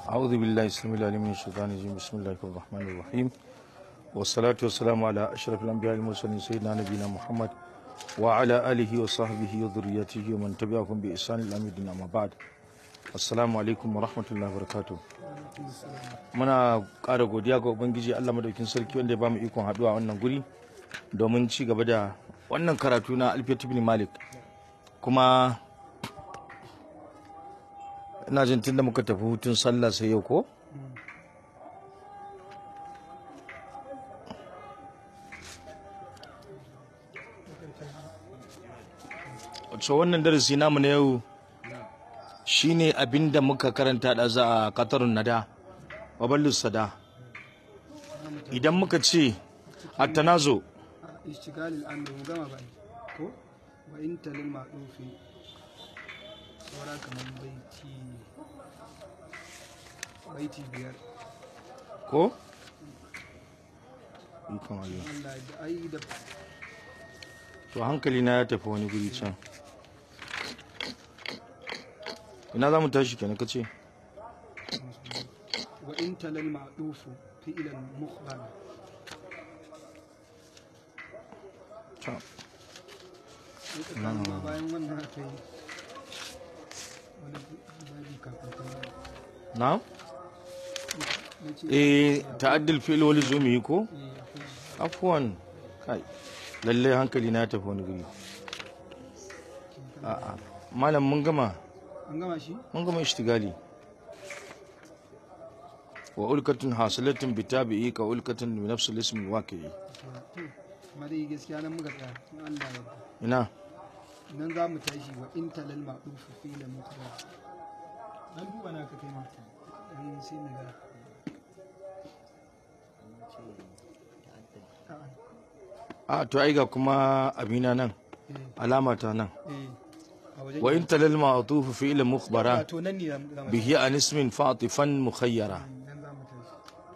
أعوذ بالله السميع العليم من الشيطان الرجيم بسم الله الرحمن الرحيم والصلاة والسلام على أشرف الأنبياء المرسلين سيدنا نبينا محمد وعلى آله وصحبه وذريته ومن تبعهم بإحسان إلى يوم الدين أما بعد السلام عليكم ورحمة الله وبركاته muna ƙara godiya ga ubangiji Allah madaukin sarki wanda ya bamu ikon haɗuwa a wannan guri domin ci gaba da wannan karatu na Alfiyat ibn Malik kuma ina jin tunda muka tafi hutun sallah sai yau ko so wannan darasi namu na yau shine abinda muka karanta da za a katarun nada waballus sada idan muka ce attanazo اشتغال الامر مجمع بقى ko wa inta lil ma'dufi saura kaman baiti baiti biyar ko ikon Allah Allah da ai da to hankali na ya tafi wani guri can ina za mu tashi kenan kace wa inta lil ma'dufu fi'lan mukhbara to sai ka kama ma bayan wannan aka yi wani babi kafin ta na ya ce eh ta'addil fi'l wal zumi ko eh, akwai afwan kai lalle hankali na ya tafi wani guri a'a malam mun gama an gama shi mun gama ishtigali wa ulkatun hasilatun bitabi'i ka ulkatun bi nafsi al-ism al-waqi'i to amma dai gaskiya nan muka tsaya in Allah ya yarda ina nan za mu tashi wa inta lil ma'dufu fi'lan mukhbara dan duba na ka kai ma dan sai na ga A'a, a to ai ga kuma abina nan eh, alama ta nan eh, a wajen wa in talal ma'tufu fi'l mukhbara to nan ne za mu tashi. bihi an ismin fatifan mukhayyara nan za mu tashi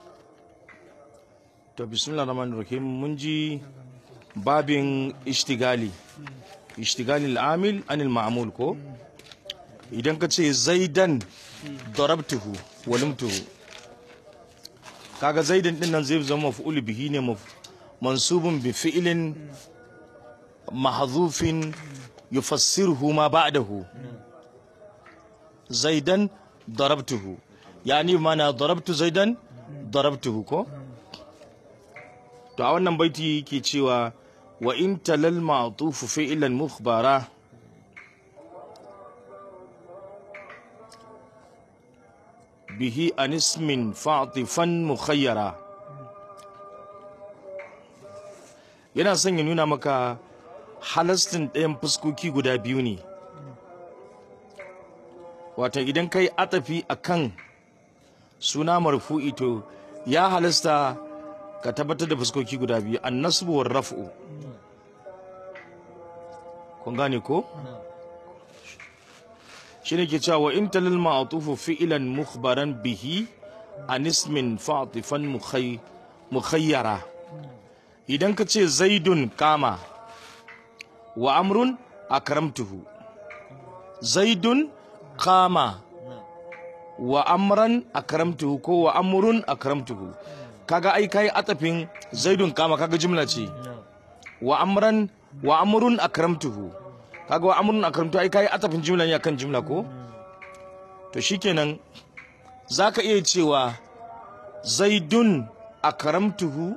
to bismillahir rahmanir rahim mun ji babin ishtigali ishtigali al-amil an al-ma'mul ko idan ka ce zaidan darabtuhu walimtuhu kaga zaidan din nan zai zama maf'ul bihi ne maf- mansubun bi fi'lin mahdhufin yufassiruhu ma ba'dahu zaidan darabtuhu yani mana darabtu zaidan darabtuhu ko to a wannan baiti ke cewa wa in talal ma'tufu fi'lan mukhbara bihi an ismin fa'tifan mukhayyara yana son ya nuna maka halastin ɗayan fuskoki guda biyu ne wata idan kai atafi akan suna marfu'i to ya halasta ka tabbatar da fuskoki guda biyu an nasbu war raf'u kun gane ko shine ke cewa wa in talal ma'tufu fi'lan mukhbaran bihi an ismin fa'tifan mukhay mukhayyara idan ka ce zaidun kama wa amrun akramtuhu zaidun kama wa amran akramtuhu ko wa amrun akramtuhu kaga ai kai atafin zaidun kama kaga jumla ce wa amran wa amrun akramtuhu kaga wa amrun akramtuhu ai kai atafin jumla ne akan jumla ko to shikenan zaka iya cewa zaidun akramtuhu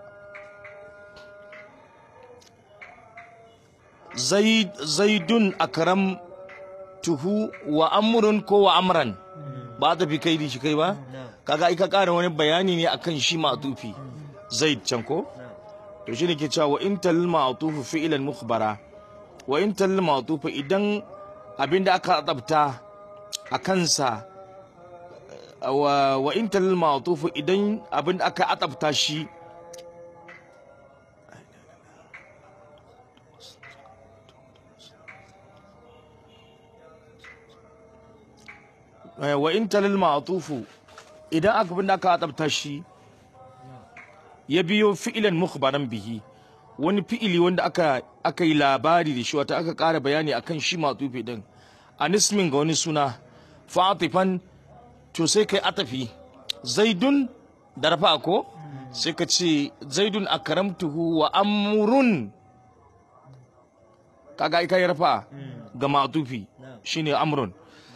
zaid zaidun akramtuhu wa amrun ko wa amran ba ta fi kai da shi kai ba kaga ai ka ƙara wani bayani ne akan shi ma'tufi zaid can ko to shi ne ke cewa wa in tal ma'tufu fi'lan mukhbara wa in tal ma'tufu idan abinda aka tsabta a kansa wa wa in tal ma'tufu idan abinda aka atsabta shi wa in talal ma'tufu idan aka bin aka adabta shi ya biyo fi'ilan mukhbaran bihi wani fi'ili wanda aka aka yi labari da shi wata aka ƙara bayani akan shi ma'tufi din anismin ga wani suna fatifan to sai kai atafi zaidun da rafa ko sai ka ce zaidun akramtuhu wa amrun kaga ai kai rafa ga ma'tufi shine amrun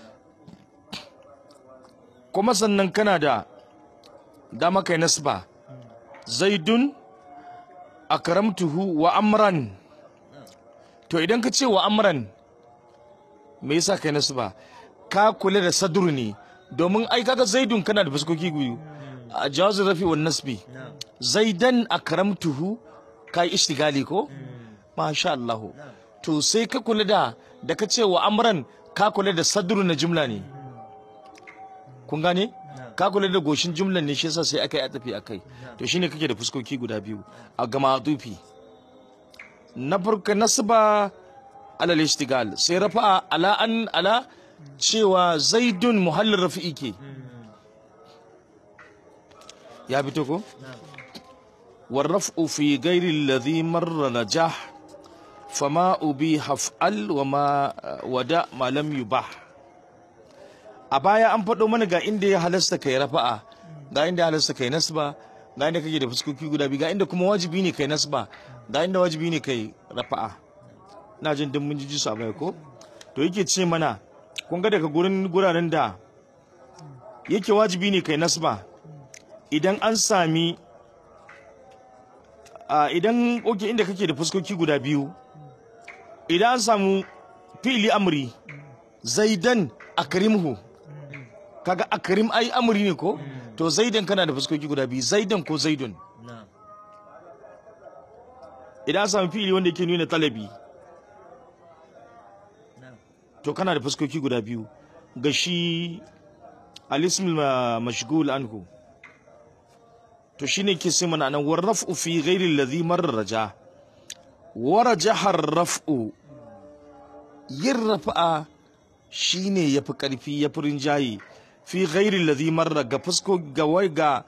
kuma sannan kana da dama kai nasba zaidun akramtuhu wa amran to idan ka ce wa amran me yasa kai nasba ka kula da sadru ne domin ai kaga zaidun kana da fuskoki biyu a jawazin rafi wa nasbi zaidan akramtuhu kai ishtigali ko masha Allah to sai ka kula da da ka ce wa amran ka kula da sadru na jumla ne kun gane ka kula da goshin jumlan ne shi yasa sai aka yi atafi akai to shine kake da fuskoki guda biyu a gama dufi na farko nasba alal ishtigal sai rafa'a ala an ala cewa zaidun muhallin rafi'i ke ya fito ko والرفع في غير الذي مر نجاح فما أبيح فعل وما ودع ما لم يباح a baya an faɗo mana ga inda ya halasta kai rafa'a ga inda ya halasta kai nasba ga inda kake da fuskoki guda biyu ga inda kuma wajibi ne kai nasba ga inda wajibi ne kai rafa'a na jin duk mun ji su a baya ko to yake ce mana kun ga daga gurin guraren da yake wajibi ne kai nasba idan an sami a idan oke inda kake da fuskoki guda biyu idan an samu fili amri zaidan akrimhu kaga akrim ai amri ne ko to zaidan kana da fuskoki guda biyu zaidan ko zaidun idan an samu fili wanda yake nuna talabi to kana da fuskoki guda biyu ga shi alismul mashgul anhu to shine ke sai mana nan war raf'u fi ghairi alladhi marraja warajaha raf'u yin rafa'a shine yafi karfi yafi rinjaye fi ghairi alladhi marra ga fusko ga wai ga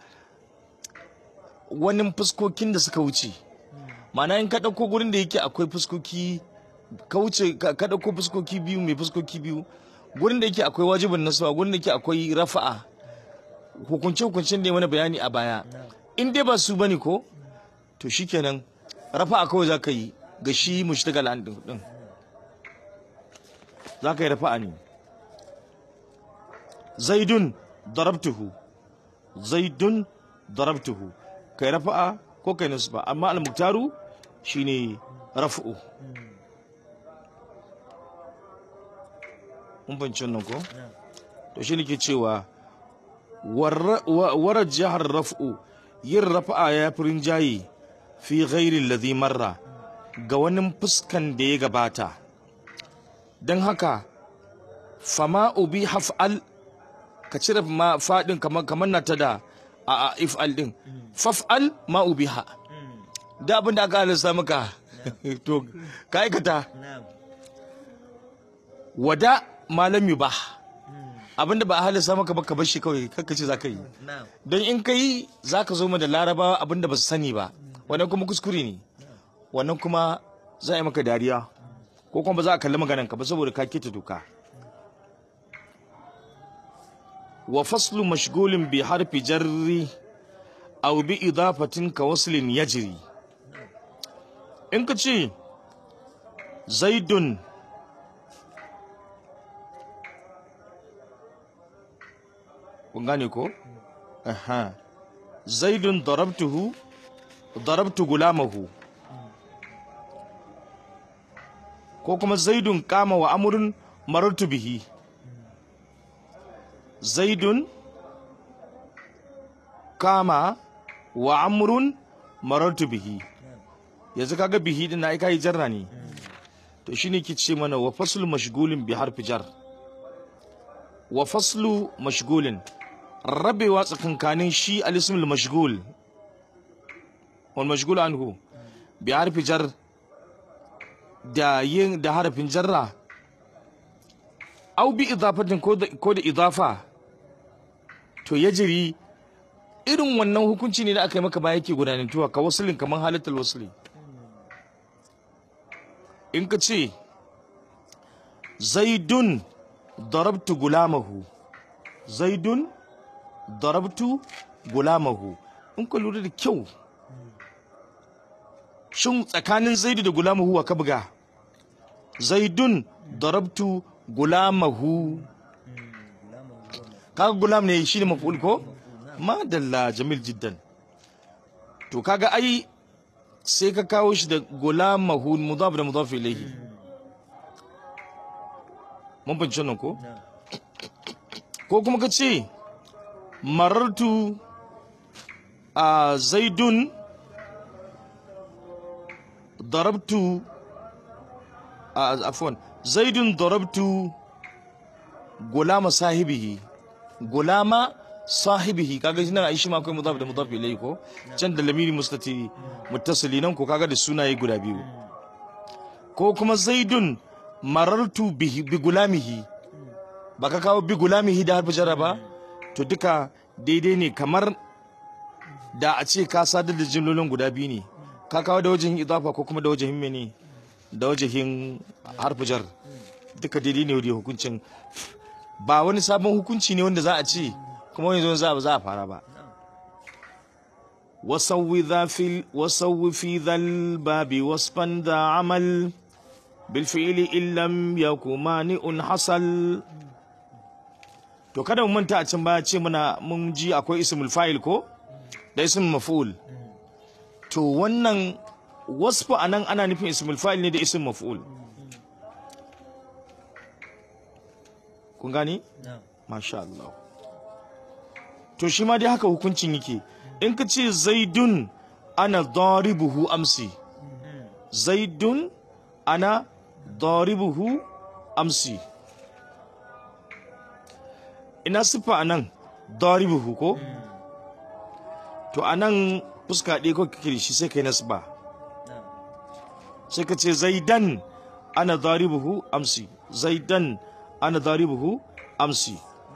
wani fuskokin da suka wuce ma'ana in ka dauko gurin da yake akwai fuskoki ka wuce ka dauko fuskoki biyu mai fuskoki biyu gurin da yake akwai wajibin nasaba gurin da yake akwai rafa'a hukunce hukuncen da ya mana bayani a baya in dai ba su bane ko to shikenan rafa'a kawai za ka yi ga shi mushtagal an din za ka yi rafa'a ne zaidun darabtuhu zaidun darabtuhu kai rafa'a ko kai nasba amma al-muktaru shine raf'u mun fahimci wannan ko to shi ke cewa warar jihar raf'u yin rafa'a ya fi rinjaye fi ghairi ladhi marra ga wani fuskan da ya gabata don haka fama ubi haf'al ka cire ma fadin kamar na ta da a if'al din faf'al ma ubi ha da abin da aka halasta maka to ka aikata wada malam ba abinda ba a halasta maka ba ka bar shi kawai kakka ce za ka yi don in ka yi za ka zo da larabawa abinda ba su sani ba wannan kuma kuskure ne wannan kuma za a yi maka dariya ko kuma ba za a kalli maganan ka ba saboda ka keta doka wa faslu mashgulin bi harfi jarri aw bi idafatin ka waslin yajri in ka ce zaidun kun gane ko aha zaidun darabtuhu darabtu gulamahu ko kuma zaidun kama wa amurin marartu bihi zaidun kama wa amrun marartu bihi yanzu kaga bihi din ai kai jarra ne to shine ke ce mana wa faslu mashgulin bi harfi jar wa faslu mashgulin rabewa tsakankanin shi alismul mashgul wal mashgul anhu bi harfi jar da yin da harafin jarra au bi idafatin ko da ko da idafa to yajri irin wannan hukunci ne da aka yi maka ba yake gudanantuwa ka wasulin kamar halittar wasuli in ka ce zaidun darabtu gulamahu zaidun darabtu gulamahu in ka lura da kyau shin tsakanin zaidu da gulamahu wa ka buga zaidun darabtu gulamahu kaga gulam ne shine maf'ul ko madalla jamil jiddan to kaga ai sai ka kawo shi da gulamahu mudaf da mudaf ilayhi mun fahimci nan ko ko kuma ka ce marartu a zaidun darabtu a afwan zaidun darabtu gulama sahibihi gulama sahibihi kaga shi nan ai shi ma akwai mudaf da mudaf ilayhi ko can da lamiri mustatiri muttasili nan ko kaga da sunaye guda biyu ko kuma zaidun marartu bihi bi gulamihi ba ka kawo bi gulamihi da harfi jarra ba to duka daidai ne kamar da a ce ka sadar da jimlolin guda biyu ne ka kawo da wajen idafa ko kuma da wajen mene da wajen harfi jar duka daidai ne da hukuncin ba wani sabon hukunci ne wanda za a ce kuma yanzu za za a fara ba wasawwi za fi wasawwi fi dhal babi wasfan da amal bil fi'li in lam yakuma un hasal to kada mu manta a can baya ce muna mun ji akwai ismul fa'il ko da ismul maf'ul to wannan wasfu anan ana nufin ismul fa'il ne da ismul maf'ul kun gani masha Allah to shi ma dai haka hukuncin yake in ka ce zaidun ana daribuhu amsi zaidun ana daribuhu amsi ina siffa anan daribuhu ko to anan fuska ɗaya ko kake da shi sai kai nasba sai ka ce zaidan ana daribuhu amsi zaidan ana daribuhu amsi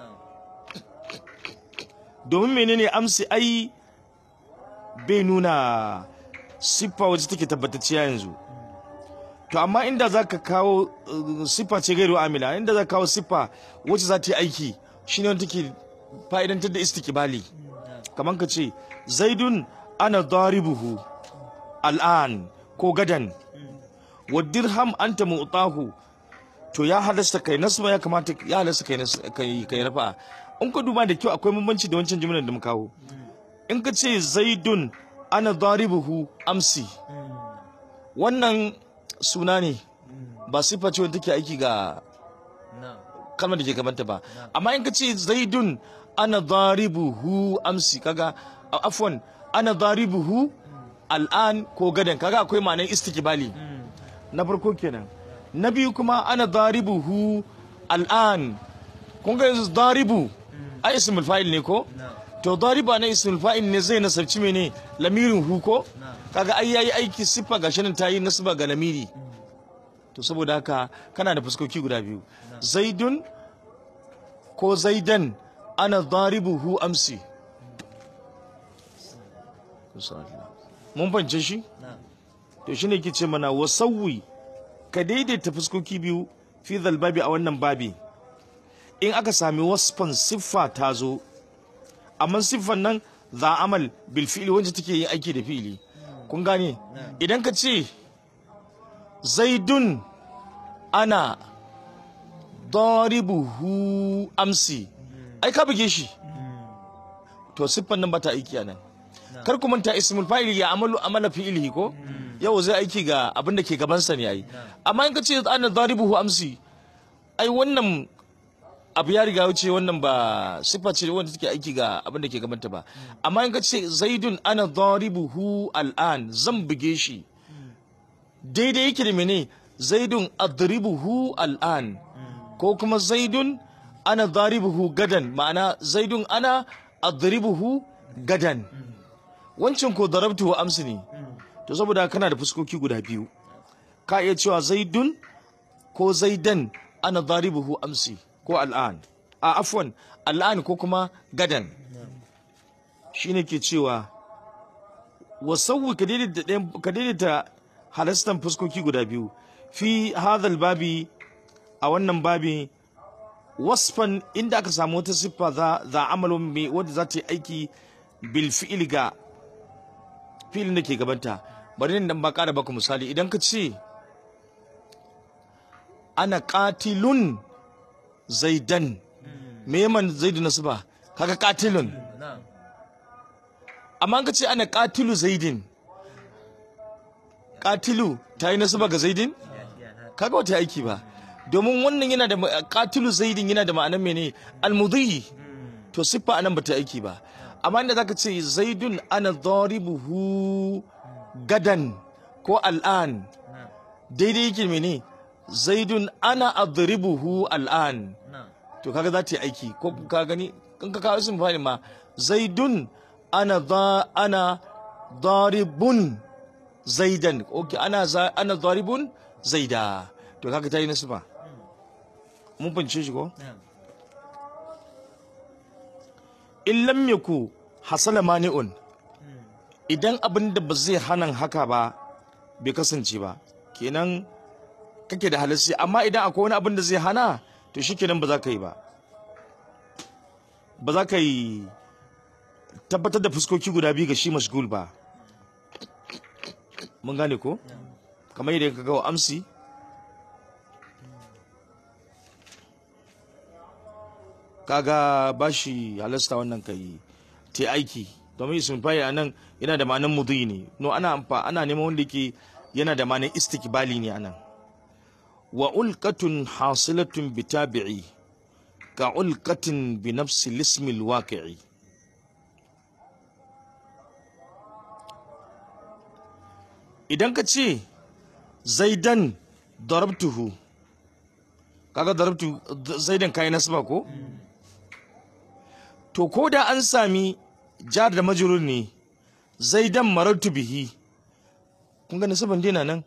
domin menene amsi ai bai nuna siffa wacce take tabbatacciya yanzu to amma inda za ka kawo uh, siffa ce gairu amila inda za ka kawo siffa wacce za ta yi aiki shine wanda take fa'idantar da istikibali kamar ka ce zaidun ana daribuhu al'an ko gadan wa dirham anta mu'tahu to ya halasta kai nasba ya kamata ya halasta kai nas- kai kai rafa in ka duba da kyau akwai bambanci da wancan jimlar da muka kawo in ka ce zaidun ana daribuhu amsi wannan suna ne ba siffa ce wanda take aiki ga kalmar da ke gabanta ba amma in ka ce zaidun ana daribuhu amsi kaga a- afwan ana daribuhu al'an ko gadan kaga akwai ma'anar istikbali na farko kenan na biyu kuma ana daribuhu al'an kun ga yanzu daribu a ismul fa'il ne ko to dariba na ismul fa'il ne zai nasarci mene lamirin hu ko kaga ai yayi aiki siffa gashi nan tayi nasba ga lamiri to saboda haka kana da fuskoki guda biyu zaidun ko zaidan ana daribuhu amsi mun bance shi to shine ke ce mana wasawwi ka daidaita fuskoki biyu fi babi a wannan babi in aka sami wasfan siffa ta zo amma siffan nan za amal bil fi'li wanda take yin aiki da fi'li kun gane idan ka ce zaidun ana daribuhu amsi ai ka buge shi to siffan nan ba ta aiki a nan kar ku manta ismul fa'il ya amalu amala fi'ilihi ko yau zai aiki ga abin da ke gabansa ne ai amma in ka ce ana daribuhu amsi ai wannan abu ya riga wuce wannan ba siffa ce wanda take aiki ga abin da ke gabanta ba amma in ka ce zaidun ana daribuhu al'an zan buge shi daidai yake da mene zaidun adribuhu al'an ko kuma zaidun ana daribuhu gadan ma'ana zaidun ana adribuhu gadan wancan ko darabtu wa amsi ne to saboda kana da fuskoki guda biyu ka iya cewa zaidun ko zaidan ana daribuhu amsi ko al'an a afwan al'an ko kuma gadan shine ke cewa wasawwi ka daidaita ɗayan- ka daidaita halastan fuskoki guda biyu fi hadhal babi a wannan babi wasfan inda aka samu wata siffa za za amalun mai wadda za ta yi aiki bil fi'il ga fi'ilin da ke gabanta bari nan ba ƙara baku misali idan ka ce ana qatilun zaidan me yaman zaidu na suba kaga qatilun na'am amma ka ce ana qatilu zaidin qatilu ta yi nasaba ga zaidin kaga wata aiki ba domin wannan yana da ma- qatilu zaidin yana da ma'anar mene almudhi to siffa anan bata aiki ba amma inda zaka ce zaidun ana dharibuhu gadan ko al'an na'am daidai yake mene zaidun ana adribuhu al'an na'am to kaga za ta yi aiki ko ka gani kan ka kawo sun fani ma zaidun ana za ana daribun zaidan okay ana za ana daribun zaida to kaga ta yi nasu ba mun fahimce shi ko na'am in lam yaku hasala mani'un idan abin da ba zai hanan haka ba bai kasance ba kenan kake da halarci amma idan akwai wani abin da zai hana to shikenan ba za ka yi ba ba za ka yi tabbatar da fuskoki guda biyu ga shi mashgul ba mun gane ko kamar yadda ka gawa amsi kaga ba shi halasta wannan ka yi ta aiki domin ismin fayi a nan yana da ma'anar mudhi ne no ana amfa ana neman wanda yake yana da ma'anar istikbali ne anan wa ulqatun hasilatun bi tabi'i ka ulqatin bi nafsi lismil waqi'i idan ka ce zaidan darabtuhu kaga darabtu zaidan kayi nasaba ko to ko da an sami jar da majrur ne zaidan marartu bihi kun ga nasaban dina nan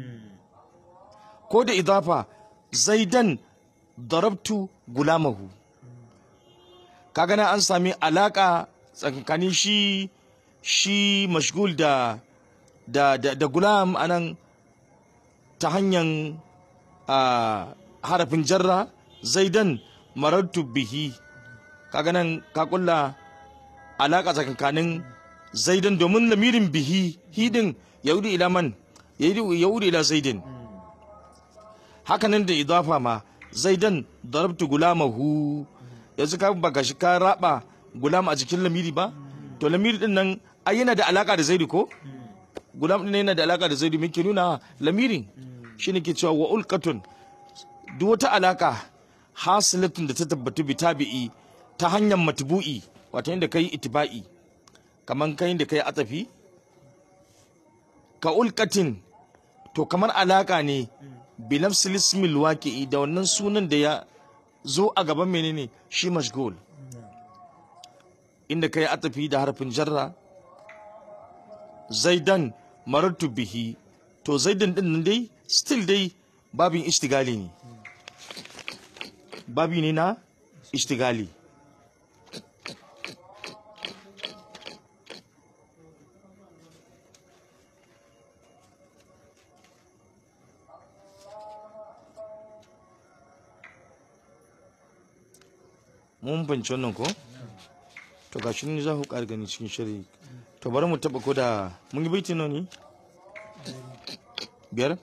ko da idafa zaidan darabtu gulamahu kaga na an sami alaka tsakanin shi shi mashgul da da da, da gulam anan ta hanyar ah, harafin jarra zaidan marartu bihi kaga nan ka kulla alaka tsakanin zaidan domin lamirin bihi hidin yaudi ila man yaudi ila zaidin hakanan da idafa ma zaidan darabtu gulamahu yanzu ka baka shi ka raba gulam a jikin lamiri ba to lamiri din nan ai yana da alaka da zaidi ko gulam din yana da alaka da zaidi muke nuna lamirin shine ke cewa wa ulqatun duk wata alaka hasilatun da ta tabbatu bi tabi'i ta hanyar matbu'i wato inda kai itiba'i kaman kai da kai atafi ka ulqatin to kamar alaka ne bi nafsil ismil waqi'i da wannan sunan da ya zo a gaban menene shi mashgul inda kai atafi da harfin jarra zaidan marartu bihi to zaidan din nan dai still dai babin ishtigali ne babi ne na ishtigali mun fahimci wannan ko to ga shi ne za ku ƙara gani cikin shiri to bari mu taɓa ko da mun yi baiti nawa ne biyar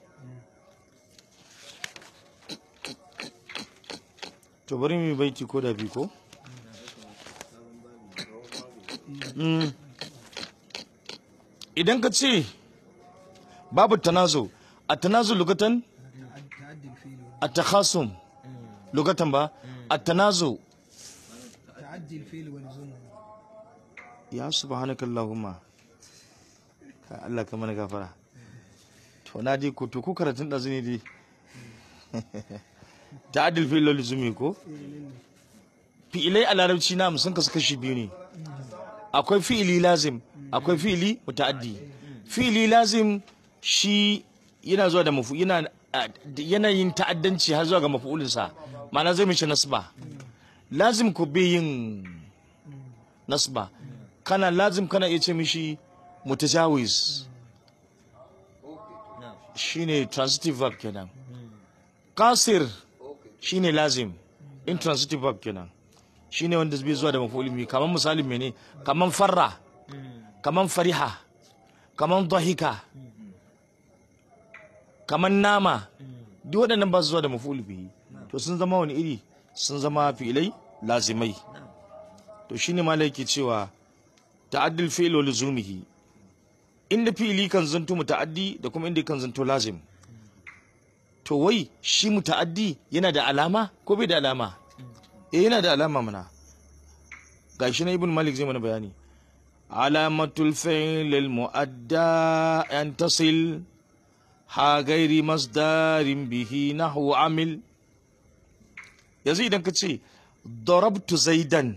to bari mu yi baiti ko da biyu ko Mm. idan ka ce babu tanazo a tanazo lugatan تعدي الفيل a takhasum lugatan ba a tanazo تعدي الفيل والزمن ya subhanaka allahumma ka Allah ka mana gafara to na dai ko to ko karatun da zuni dai ta'addul fi'l lil zumi ko fi'ilai a larabci na sun kasu kashi biyu ne akwai fi'ili lazim akwai fi'ili muta'addi fi'ili lazim shi yana zuwa da mafu yana yana yin ta'addanci har zuwa ga mafu'ulinsa ma'ana zai mishi nasba lazim ko bai yin nasba kana lazim kana iya ce mishi mutajawiz shine transitive verb kenan kasir shine lazim intransitive verb kenan shine wanda zai zuwa da maf'ul bihi kaman misalin mene kaman farra kaman fariha kaman dhahika kaman nama duk waɗannan ba su zuwa da maf'ul bihi to sun zama wani iri sun zama fi'ilai lazimai to shine malai yake cewa ta'addul fi'l wa luzumihi inda fi'ili kan zanto muta'addi da kuma inda kan zanto lazim to wai shi muta'addi yana da alama ko bai da alama eh yana da alama mana gashi na ibn malik zai mana bayani alamatul fi'l al mu'adda an tasil ha gairi masdarin bihi nahwu amil yanzu idan ka ce darabtu zaidan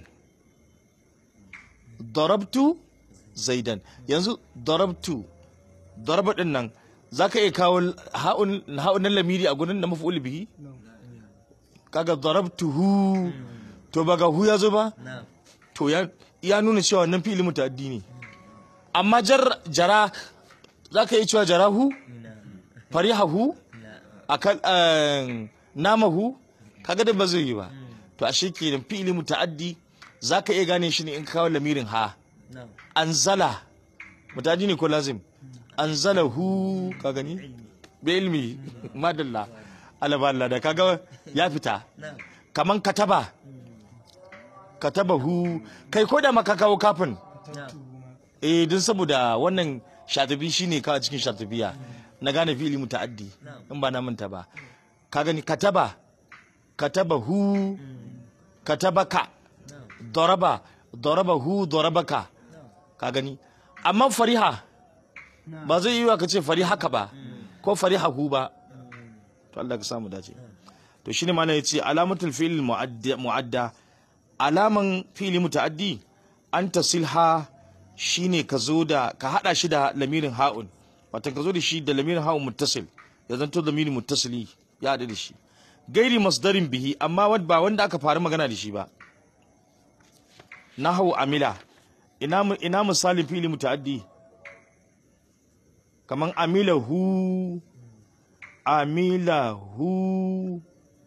darabtu zaidan yanzu darabtu daraba din nan zaka iya kawo ha'un ha'un na lamiri a gurin da maf'ul bihi kaga darabtuhu to ba ga hu ya zo ba na'am to ya ya nuna cewa wannan fi'ili muta'addi ne amma jar jara zaka iya cewa jarahu na'am farihahu na'am akal eh, namahu kaga da ba zai yi ba to ashe kenan fi'ili muta'addi zaka iya gane shi ne in ka kawo lamirin ha na'am anzala mutadi ne ko lazim anzalahu ka gani bi ilmi madalla alaba Allah da kaga ya fita na'am kaman kataba katabahu kai ko da maka kawo kafin na'am eh din saboda wannan shatabi shine ka a cikin shatabiya na gane fi'ili muta'addi in ba na manta ba ka gani kataba katabahu katabaka na'am daraba darabahu darabaka ka gani amma fariha ba zai yi wa ka ce farihaka ba ko farihahu ba to Allah ka samu dace to shine ma ya ce alamatul fi'l mu'adda mu'adda alaman fi'li muta'addi an tasilha shine ka zo da ka hada shi da lamirin ha'un wato ka zo da shi da lamirin ha'un muttasil ya zanto lamirin muttasili ya hada da shi gairi masdarin bihi amma wad- ba wanda aka fara magana da shi ba nahu amila ina mu- ina misalin fili muta'addi kaman amilahu amilahu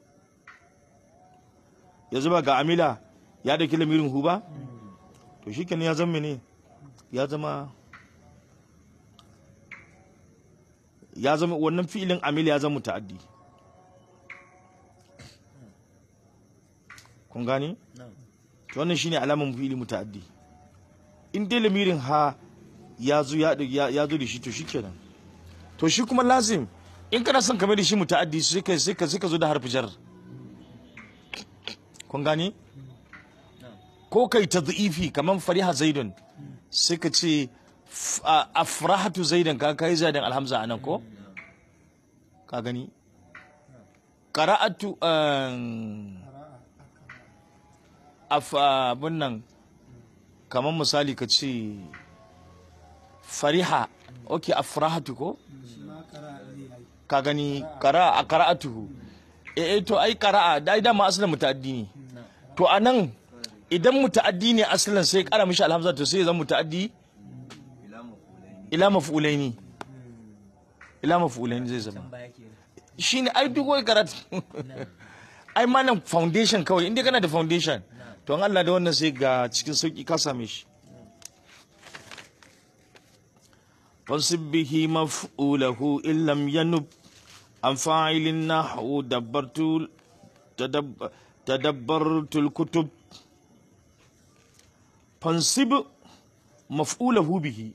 yanzu ba ga amila ya da lamirin hu ba to shikenan ya zama ne ya zama ya zama wannan fi'ilin amila ya zama muta'addi kun gani na'am to wannan shine alaman fi'ili muta'addi in dai lamirin ha ya zo ya ya ya zo da shi to shikenan to shi kuma lazim in kana son kamar da shi muta'addi sai ka sai ka sai ka zo da harfi jar kun gani na'am ko kai tadhifi kaman fariha zaidun sai ka ce f- a- afrahatu zaidan ka kai zaidan alhamza anan ko ka gani qara'atu um, af abun nan kamar misali ka ce fariha ok afrahatu ko shi ma kara zai yi ka gani qara a qara'atuhu eh eh to ai qara'a dai dama asalin muta'addi ne to anan idan muta'addi ne asalin sai kara mishi alhamza to sai ya zama muta'addi ila maf'ulaini ila maf'ulaini zai zama can baya kenan shine ai duk wai karatu ai malam foundation kawai inda kana da foundation to an Allah da wannan sai ga cikin sauki ka same shi fansib bihi maf'ulahu in lam yanub an fa'ilin nahwu dabbartu tadabb- tadabbartul kutub fansib maf'ulahu bihi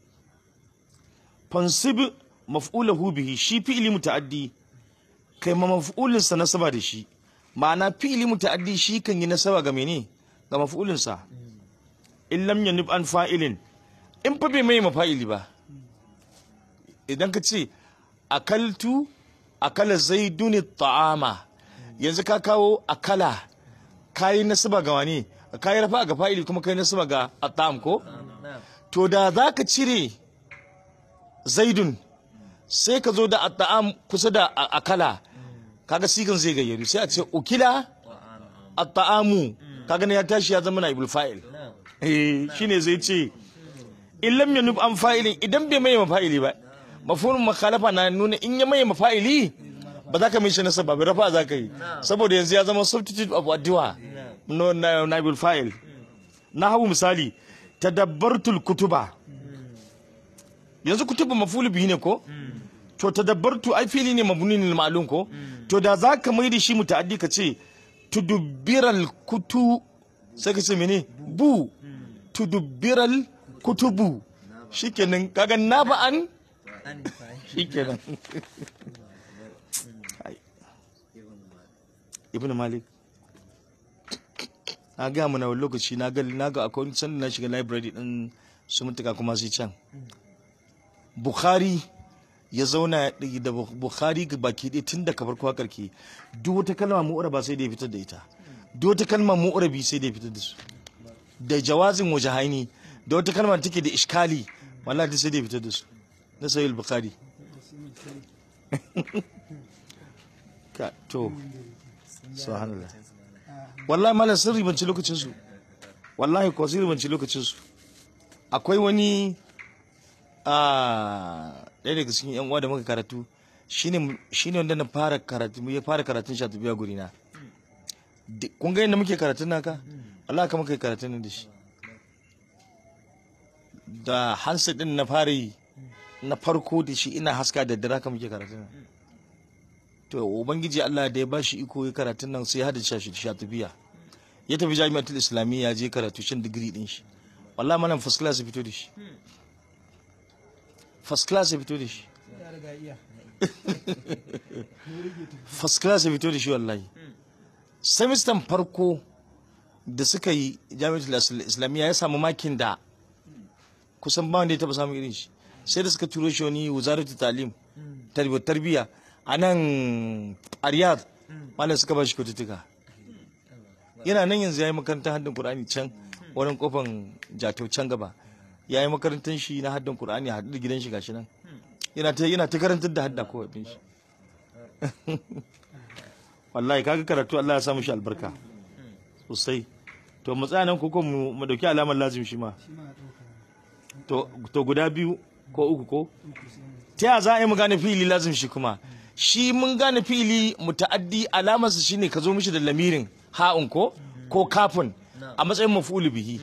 fansib maf'ulahu bihi shi fi'ili muta'addi kai ma maf'ulinsa nasaba da shi ma'ana fi'ili muta'addi shi kan yi nasaba ga mene ga maf'ulinsa in lam yanib an fa'ilin in fa bai mai mafa'ili ba idan ka ce akaltu akala zaidun ta'ama yanzu ka kawo akala kayi nasaba ga wani kayi rafa ga fa'ili kuma kayi nasaba ga at'am ko na'am to da za ka cire zaidun sai ka zo da at'am kusa da a- akala kaga sigan zai gayyaru sai a ce ukila wa am am at'amu kaga ne ya tashi ya zama na ibul fa'il na'am eh shine zai ce in lam yanub an fa'ilin idan bai mai mafa'ili ba mafhumul mukhalafa na nuna in ya mai mafa'ili ba za ka mai shi nasaba ba rafa za ka yi saboda yanzu ya zama substitute of addu'a no na nabil fa'il na hawo misali tadabbartul kutuba yanzu kutuba mafulu bihi ne ko to tadabbartu ai fili ne mabni ne ma'lum ko to da za ka mai da shi muta'addi ka ce tudubbiral kutu sai ka ce mene bu tudubbiral kutubu shikenan kaga na ba'an an fa'il shikenan Ai. ibn malik na ga mu na wani lokaci na ga na ga akwai wani sanda na shiga library din su mutuka kuma sai can bukhari ya zauna da bukhari ga baki ɗaya tun daga farko har karke duk wata kalma mu'ura ba sai da ya fitar da ita duk wata kalma mu'ura bi sai da ya fitar da su da jawazin wajahaini da wata kalma da take da iskali wallahi duk sai da ya fitar da su na sahih bukhari ka to subhanallah wallahi malam sun ribanci lokacin su wallahi ko sun ribanci lokacin su akwai wani a ɗaya daga cikin yan uwa da muka karatu shine shine wanda na fara karatu ya fara karatun shi a tafiya guri na Di- kun ga yadda muke karatun naka wallahi ka muka yi karatun nan da shi da hansa din na fara yi na farko da shi ina haska da dare ka muke karatun nan to ubangiji Allah da ya bashi iko ya karatun nan sai ya hada shi shi tafiya ya tafi jami'atul islamiyya ya je karatu shin digiri din shi wallahi malam first class ya fito da shi first class ya fito da shi ya riga iya first class ya fito da shi wallahi semester farko da suka yi jami'atul Is- islamiyya ya samu makin da kusan ba wanda ya taba samun irin shi sai da suka turo shi wani wuzaratu talim tarbiyyar tarbiyya a nan a riyadh malam suka ba shi kyaututtuka yana nan yanzu ya yi makarantar haddin qur'ani can wurin kofan jato can gaba ya yi makarantar shi na haddin qur'ani a haɗu da gidan shi gashi nan yana ta yana ta karantar da hadda ko abin shi wallahi kaga karatu Allah ya samu shi albarka sosai to mu tsaya nan ko ko mu mu dauki alamar lazim shi ma shi ma a ɗauka to to guda biyu ko uku ko uku sai mu ta ya za a yi mu gane fi'ili lazim shi kuma shi mun gane fi'ili muta'addi alamarsa shine ka zo mishi da lamirin ha'un ko ko kafin a matsayin maf'ul bihi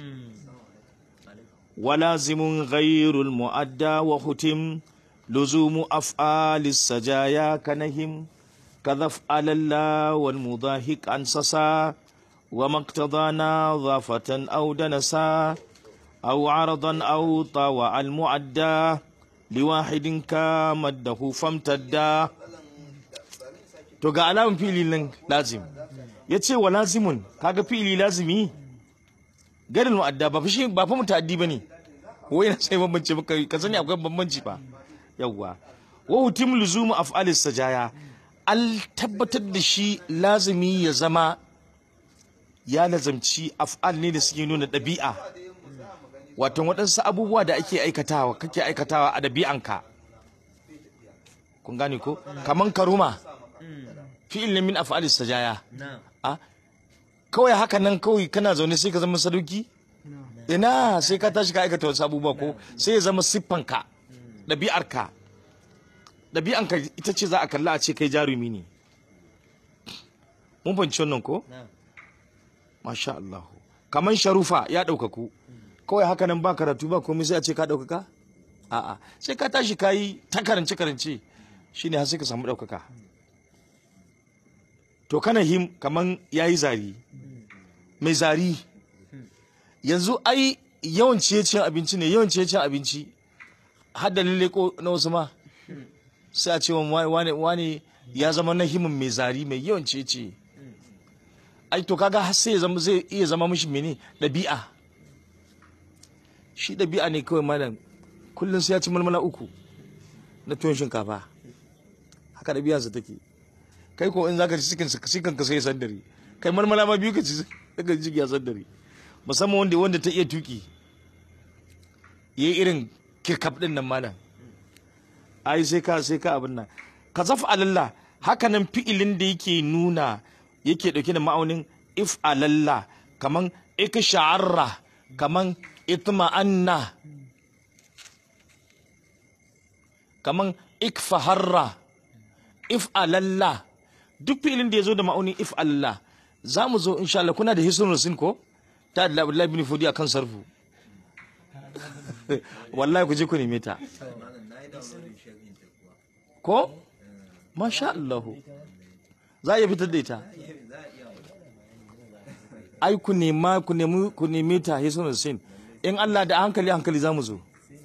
ولازم غير المؤدى وختم لزوم أفعال السجايا كنهم كذف على الله والمضاهك عن سسا وما اقتضى نظافة أو دنسا أو عرضا أو طاوع المعدى لواحد كمده فامتدا to ga alamun fili nan lazim ya ce wa lazimun kaga fili lazimi garin mu'adda ba fa shi ba fa mutaddi bane ko yana sai bambance maka ka sani akwai bambanci ba yawwa wa hutim luzumu af'alis sajaya al tabbatar da shi lazimi ya zama ya lazamci af'al ne da suke nuna ɗabi'a wato waɗansu abubuwa da ake aikatawa kake aikatawa a ɗabi'anka kun gane ko kaman karuma fi'il ne min af'alis sajaya na a kawai haka nan kawai kana zaune sai ka zama sadauki ina sai ka tashi ka aikata wasu abubuwa ko sai ya zama siffanka ɗabi'arka ɗabi'anka ita ce za a kalla a ce kai jarumi ne mun fahimci wannan ko na masha Allah kaman sharufa ya ɗaukaku kawai haka nan ba karatu ba komai sai a ce ka ɗaukaka a'a sai ka tashi ka yi ta karance karance shine har sai ka samu ɗaukaka to kana him kaman ya yi zari mai zari yanzu ai yawan ciye abinci ne yawan ciye abinci har da lalle ko na wasu ma sai a ce wa wane wane ya zama na himin mai zari mai yawan ciye ai to kaga har sai ya zama zai iya zama mishi mene ɗabi'a shi ɗabi'a ne kawai malam kullum sai ya ci malmala uku na tuwon shinkafa haka ɗabi'arsa take kai ko in zaka ci cikin cikin ka sai ya sandare kai malmala ma biyu ka ci daga jiki ya sandare musamman wanda wanda ta iya tuki yayi irin kirkaf din nan malam ai sai ka sai ka abin nan ka zafa alalla haka nan fi'ilin da yake nuna yake dauke da ma'aunin if alalla kaman ik sha'arra kaman itma'anna kaman ik faharra if'alalla duk fi'ilin da ya zo da ma'aunin if'alalla za mu zo insha Allah kuna da hisnul rasin ko ta da Abdullahi bin Fudi akan sarfu wallahi ku je ku neme ta malam na yi downloading sharhin ta kuwa ko masha Allah za a iya fitar da ita za a iya ai ku nema ku nemi ku neme ta hisnul rasin in Allah da hankali hankali za mu zo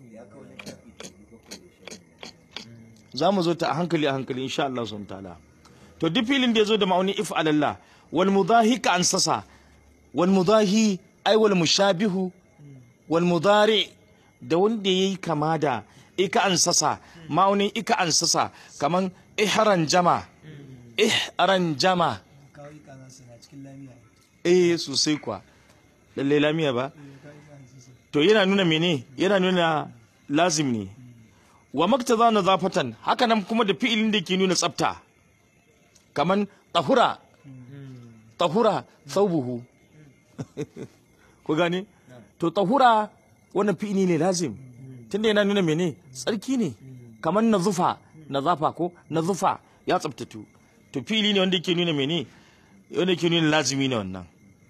za mu zo ta a hankali a hankali insha Allah sun ta'ala to duk filin da ya zo da ma'auni if alallah wal mudahi ka ansasa wal mudahi ai wal mushabihu wal mudari da wanda yayi kama da ika ansasa ma'aunin ika ansasa kaman ihran jama ihran jama kawo yi kaza su na cikin lamiya eh sosai kwa lalle lamiya ba eh kawo yi kaza su to yana nuna mene yana nuna lazim ne wa maktaza nazafatan haka nan kuma da fi'ilin da ke nuna tsafta kaman tahura tahura thawbuhu ku gane to tahura wannan fi'ili ne lazim tunda yana nuna mene tsarki ne kaman nazufa nazafa ko nazufa ya tsaftatu to fi'ili ne wanda ke nuna mene wanda ke nuna lazimi ne wannan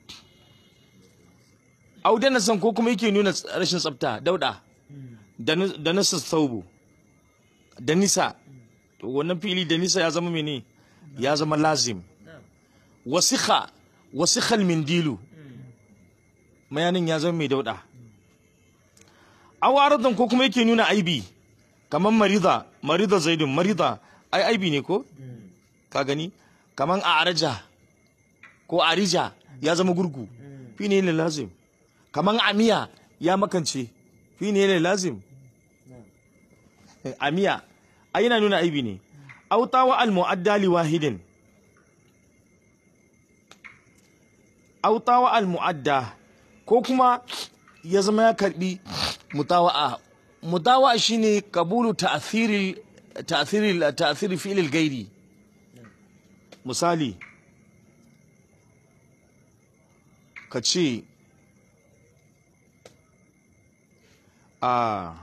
audana san ko kuma yake nuna rashin tsafta dauda da nu- da nasa saubu da nisa to wannan fili da nisa ya zama mene ya zama lazim wasikha wasikhal mindilu mayanin ya zama mai dauda awaradan ko kuma yake nuna aibi kaman marida marida zaidun marida ai aibi ne ko ka gani kaman araja ko arija ya zama gurgu fi ne ne lazim kaman amiya ya makance fi ne ne lazim amiya ai yana nuna aibi ne autawa al mu'adda li wahidin autawa al mu'adda ko kuma ya zama ya karbi mutawa'a mutawa'a shine kabulu ta'thiri ta'thiri ta'thiri fi'l al-ghairi misali ka ce a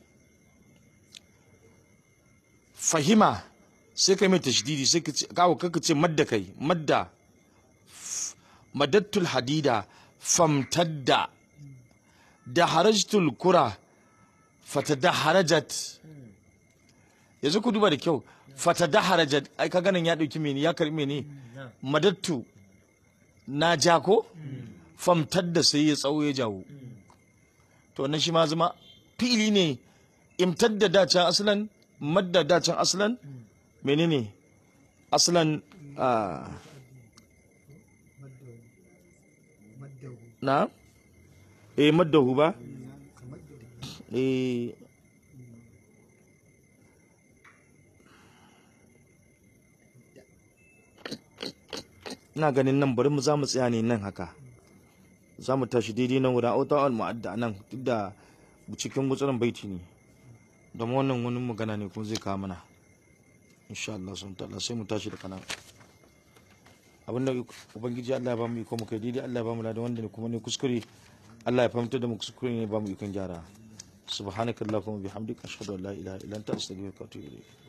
fahima sai ka mai tashdidi sai ka ce kawo kaka ce madda kai madda F- madattul hadida famtadda da harajtul kura fatada harajat yanzu ku duba da kyau fatada harajat ai ka ganin ya dauki mene ya karbi mene madattu na ja ko famtadda sai ya tsawo ya jawo to wannan shi ma zama fili ne imtadda dacen aslan madda dacen aslan menene aslan ah, maddahu maddahu na eh maddahu ba kamar da eh ina ganin nan bari mu za mu tsaya ne nan haka za mu tashi daidai nan wurin auta al mu'adda nan duk da cikin gutsuran baiti ne da wannan wani magana ne kuma zai kawo mana insha Allah sun ta'ala sai mu tashi da kanan abinda ubangiji Allah ya ba mu iko mu kai daidai Allah ya ba mu ladan wanda ne kuma ne kuskure Allah ya fahimtar da mu kuskure ne ya ba mu ikon gyara subhanakallahumma bihamdika ashhadu an la ilaha illa anta astaghfiruka wa atubu ilayk